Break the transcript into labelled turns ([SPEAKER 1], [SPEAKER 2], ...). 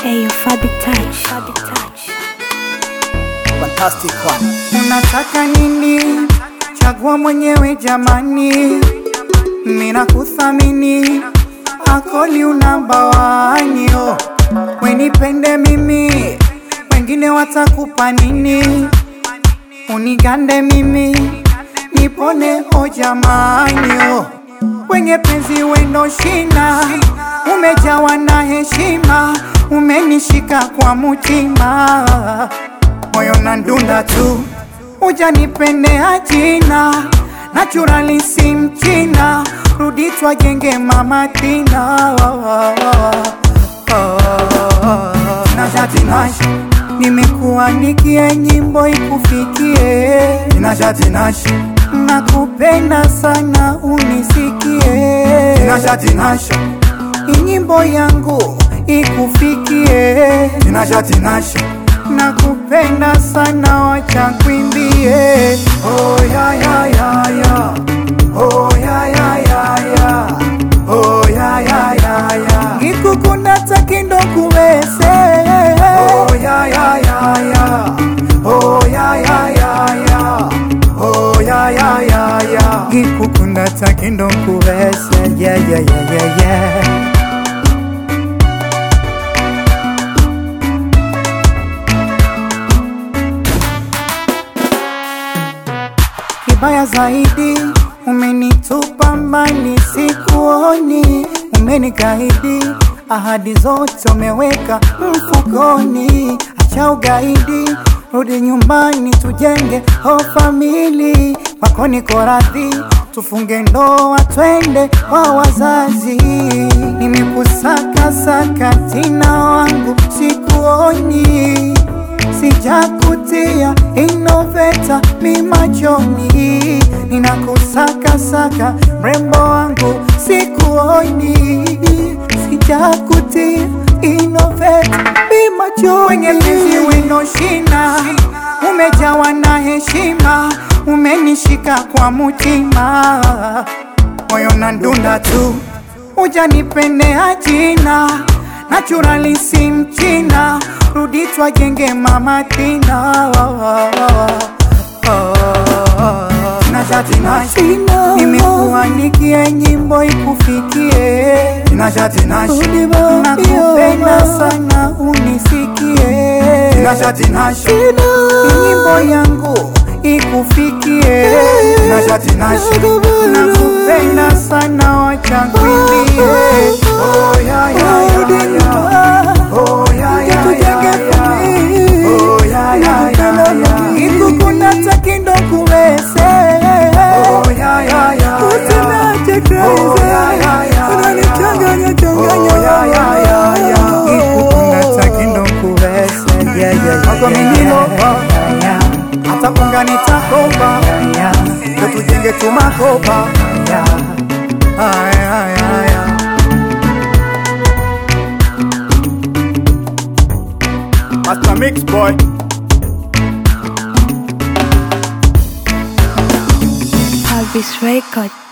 [SPEAKER 1] Ayo Fabi Touch. Fabi Touch.
[SPEAKER 2] Fantastic one.
[SPEAKER 3] Unataka nini? Chagua mwenyewe jamani, mina kuthamini akoli unabawanio, wenipende mimi, wengine watakupa nini? Unigande mimi, nipone o jamanio, wenye penzi wendo shina, umejawa na heshima, umenishika kwa mutima moyo na ndunda tu, ujanipendea jina naturali si mchina, rudi twajenge mama Tina Tinashatinash, nimekuandikia nyimbo ikufikie Tinashatinash, nakupenda sana unisikie Tinashatinash, nyimbo yangu ikufikie Tinashatinash, nakupenda sana wacha kwimbie oh, ya, ya, ya, ya. Oh, ya, ya, ya, ya. Oh, ya, ya, ya, ya. ngikukunda takindo kuwese oh, ya, ya, ya, ya. Oh, ya, ya, ya, ya. Oh, ya, ya, ya, ya. ngikukunda takindo kuwese yeah, yeah, yeah, yeah, yeah. Kibaya zaidi umenitupa mbali, sikuoni, umenikaidi ahadi zote umeweka mfukoni. Acha ugaidi, rudi nyumbani, tujenge o famili. Kwako niko radhi, tufunge ndoa, twende kwa wazazi. Nimekusaka saka tina wangu, sikuoni sijakutia inoveta mi machoni, ninakusaka saka mrembo wangu sikuoni, sijakutia inoveta mi machoni, wenye penzi weno shina, umejawa na heshima, umenishika kwa mutima, moyo na ndunda tu, ujanipendea jina naturali si mchina, rudi twajenge mama Tina. Tinashatinash, nimekuandikia nyimbo ikufikie. Tinashatinash, nakupenda sana unisikie. Tinashatinash, nyimbo yangu ikufikie. Tinashatinash, nakupenda sana wacha kwimbie. Oh, ya, ya, ya, ya. Oh, ya, ya, ya, ya. Oh, ya, ya, ya, ya. Ikukunda takindo kuwese. Oh, ya, ya, ya, ya. Oh, ya, ya, ya,
[SPEAKER 4] Unanichanganya changanya.
[SPEAKER 3] Oh, ya, ya, ya, ya. Ikukunda takindo kuwese. Yeah, yeah, yeah,
[SPEAKER 4] Wako minino,
[SPEAKER 3] yeah, yeah. hata kunga nitakopa ndo tujenge tumakopa Aya, aya, aya.
[SPEAKER 2] Master Mix Boy.
[SPEAKER 1] Fabi's Record.